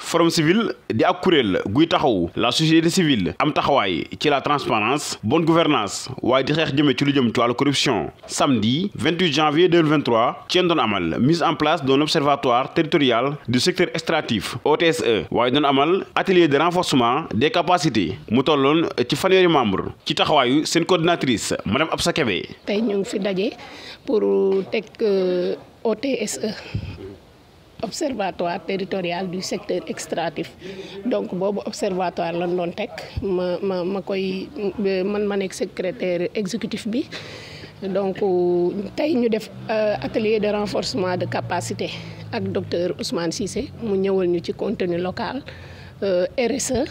forum civil di ak kuréel guy taxaw la société civile am taxawaay ci la transparence bonne gouvernance waaye di xeex jëme ci lu jëm ci wàllu corruption samedi 28 janvier 2023 ci doon amal mise en place d'un observatoire territorial du secteur extractif OTSE waaye doon amal atelier de renforcement des capacités mu tolloon ci fanweeri membre ci taxawaayu seen coordinatrice madame Absa Kébé tey ñu ngi fi daje pour teg OTSE observatoire territorial du secteur extractif donc boobu observatoire lan doon teg ma ma ma koy man ma nekk secrétaire exécutif bi donc tey ñu def atelier de renforcement de capacité ak docteur Ousmane Cissé mu ñëwal ñu ci contenu local RSE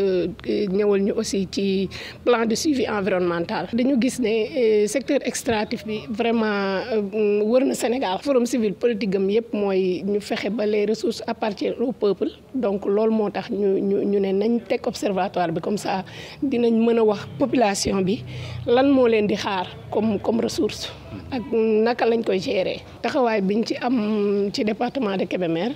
ñëwal ñu aussi ci plan de suivi environnemental dañu gis ne secteur extractif bi vraiment wër na Sénégal forum civil politique am yëpp mooy ñu fexe ba les ressources appartiennent au peuple donc loolu moo tax ñu ñu ñu ne nañ teg observatoire bi comme ça dinañ mën a wax population bi lan moo leen di xaar comme comme ressource ak naka lañ koy gérer taxawaay biñ ci am ci département de Kébémer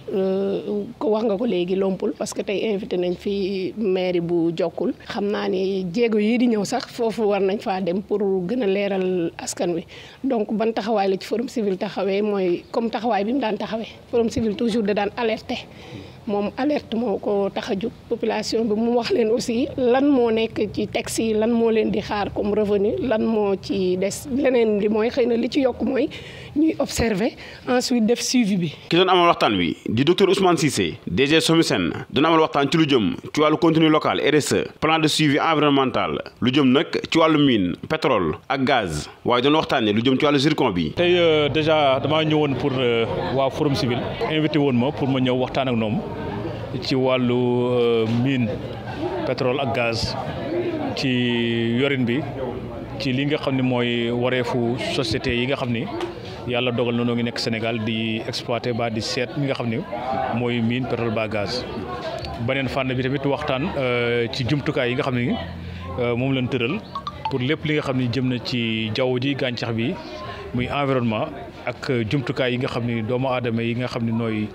ko wax nga ko léegi lompul parce que tey invité nañ fi mairie bu jokkul xam naa ni jéego yii di ñëw sax foofu war nañ faa dem pour gën a leeral askan wi donc ban taxawaay la ci forum civil taxawee mooy comme taxawaay bi mu daan taxawee forum civil toujours da daan alerter moom alerte moo ko tax a jóg population bi mu wax leen aussi lan moo nekk ci texte yi lan moo leen di xaar comme revenu lan moo ci des leneen li mooy xëy na li ci yokk mooy ñuy observer ensuite def suivi bi. ki doon amal waxtaan wi di docteur Ousmane Cissé DG Somisen doon amal waxtaan ci lu jëm ci wàllu contenu local RSE plan de suivi environnemental lu jëm nag ci wàllu mine pétrole ak gaz waaye doon waxtaanee lu jëm ci wàllu zircon bi. tey déjà damaa ñëwoon pour waa forum civil invité woon ma pour ma ñëw waxtaan ak ñoom. ci wàllu mine pétrole ak gaz ci yorin bi ci li nga xam ne mooy wareefu société yi nga xam ni yàlla dogal na noo ngi nekk Sénégal di exploiter ba di seet mi nga xam ni mooy mine pétrole ba gaz. beneen fànn bi tamit waxtaan ci jumtukaay yi nga xam ni moom lañ tëral pour lépp li nga xam ni jëm na ci jaww ji gàncax bi muy environnement. ak jumtukaay yi nga xam ni doomu aadama yi nga xam ni nooy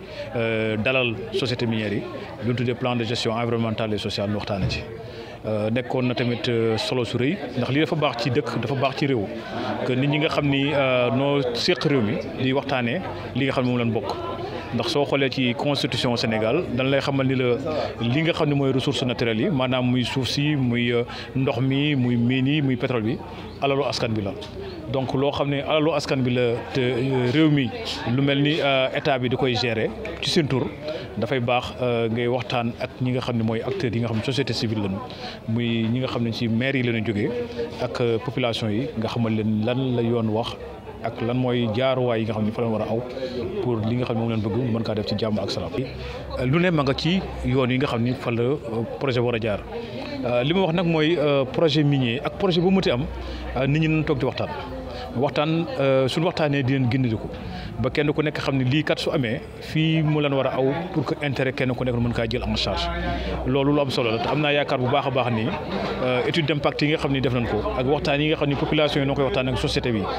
dalal société minière yi lu ñu tuddee plan de gestion environnementale et sociale nu waxtaane ci nekkoon na tamit solo su rëy ndax lii dafa baax ci dëkk dafa baax ci réew que nit ñi nga xam ni noo séq réew mi di waxtaanee li nga xam ne moom lañ bokk ndax soo xoolee ci constitution Sénégal dañ lay xamal ni la li nga xam ne mooy ressources naturelles yi maanaam muy suuf si muy ndox mi muy mine yi muy pétrole bi alalu askan bi la donc loo xam ne alalu askan bi la te réew mi lu mel ni état bi di koy gérer ci seen tur dafay baax ngay waxtaan ak ñi nga xam ne mooy acteurs yi nga xam ne société civile lañu muy ñi nga xam ne ci maire yi la ñu jógee ak population yi nga xamal leen lan la yoon wax ak lan mooy jaaruwaay yi nga xam ne fa la war a aw pour li nga xam ne moom leen bëgg mën kaa def ci jàmm ak salaam. lu ne ma nga ci yoon yi nga xam ni fa la projet war a jaar li ma wax nag mooy projet minier ak projet bu muti am nit ñi nañ toog di waxtaan. waxtaan suñu waxtaanee di leen gindiku ba kenn ku nekk xam ne lii kat su amee fii mu leen war a aw pour que intérêt kenn ku nekk mën kaa jël en charge loolu lu am solo la te am naa yaakaar bu baax a baax ni étude d'impact yi nga xam ni def nañ ko ak waxtaan yi nga xam ni population yi noo koy waxtaan ak société bi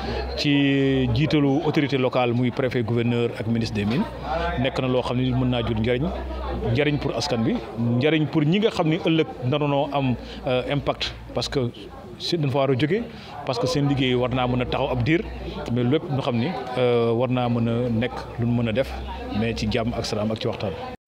ci jiitalu autorité locale muy préfet gouverneur ak ministre des mines nekk na loo xam ni mën naa jur njëriñ njëriñ pour askan bi njëriñ pour ñi nga xam ni ëllëg naroonoo am impact parce que si dañ fa war a jóge parce que seen liggéey war naa mën a taxaw ab diir mais lépp ñu xam ni war naa mën a nekk lu mën a def mais ci jàmm ak salaam ak ci waxtaan.